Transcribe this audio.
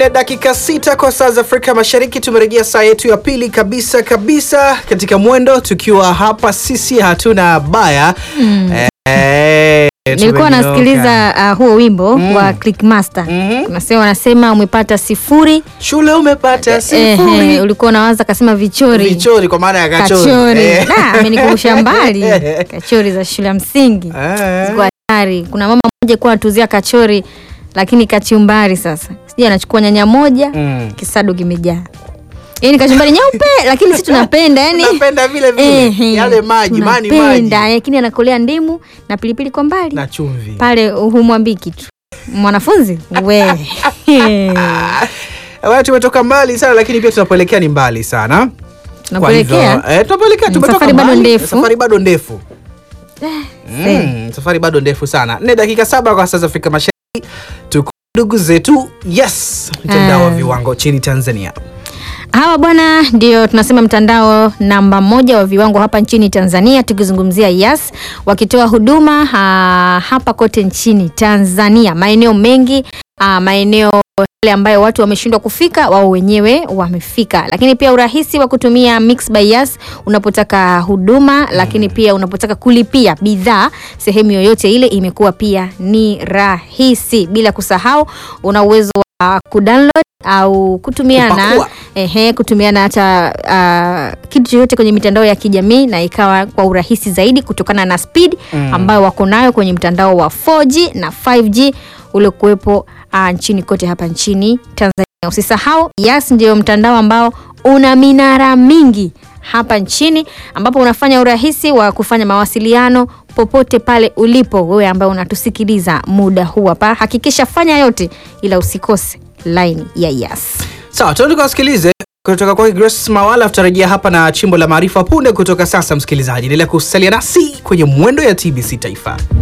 Dakika sita kwa saa za Afrika Mashariki, tumerejea saa yetu ya pili kabisa kabisa katika mwendo, tukiwa hapa sisi hatuna baya Mm. Eh, Nilikuwa tumenyoka. nasikiliza uh, huo wimbo Mm. wa Clickmaster. Mhm. Unasema wanasema umepata sifuri. shule umepata sifuri Ehe, ulikuwa unawaza kasema vichori. vichori kwa maana ya kachori, Kachori. Eh. Na amenikumbusha mbali. Kachori za shule ya msingi. Eh. Ziko hatari. Kuna mama mmoja alikuwa anatuzia kachori lakini kachumbari sasa. Sijui anachukua nyanya moja, Mm. kisado kimejaa. Yaani kachumbari nyeupe lakini sisi tunapenda yani. Tunapenda vile vile Ehe, yale maji mani maji tunapenda, lakini anakolea ndimu na pilipili kwa mbali na chumvi. pale humwambii kitu mwanafunzi we Watu tumetoka mbali sana, lakini pia tunapoelekea ni mbali sana. Kwa tunakuelekea hivyo, eh, tunapoelekea Mm, tumetoka safari bado mbali. ndefu. Safari bado ndefu. eh. Mm, safari bado ndefu sana. Nne dakika saba kwa saa za Afrika Mashariki. Tuko ndugu zetu, yes, mtandao wa Ah. viwango nchini Tanzania. hawa bwana ndio tunasema mtandao namba moja wa viwango hapa nchini Tanzania, tukizungumzia Yas wakitoa huduma ha, hapa kote nchini Tanzania, maeneo mengi ha, maeneo yale ambayo watu wameshindwa kufika, wao wenyewe wamefika. Lakini pia urahisi wa kutumia Mix by Yas unapotaka huduma, lakini pia unapotaka kulipia bidhaa sehemu yoyote ile, imekuwa pia ni rahisi, bila kusahau una uwezo wa kudownload au kutumiana Kupakua. ehe, kutumiana hata uh, kitu chochote kwenye mitandao ya kijamii na ikawa kwa urahisi zaidi kutokana na speed Mm. ambayo wako nayo kwenye mtandao wa 4G na 5G uliokuwepo uh, nchini kote hapa nchini Tanzania. Usisahau Yas ndio mtandao ambao una minara mingi hapa nchini ambapo unafanya urahisi wa kufanya mawasiliano popote pale ulipo wewe ambaye unatusikiliza muda huu hapa. Hakikisha fanya yote ila usikose line ya Yas. Sawa, tuende tukawasikilize kutoka kwa Grace Mawala. Tutarejea hapa na chimbo la maarifa punde kutoka sasa. Msikilizaji, endelea kusalia nasi kwenye mwendo ya TBC Taifa.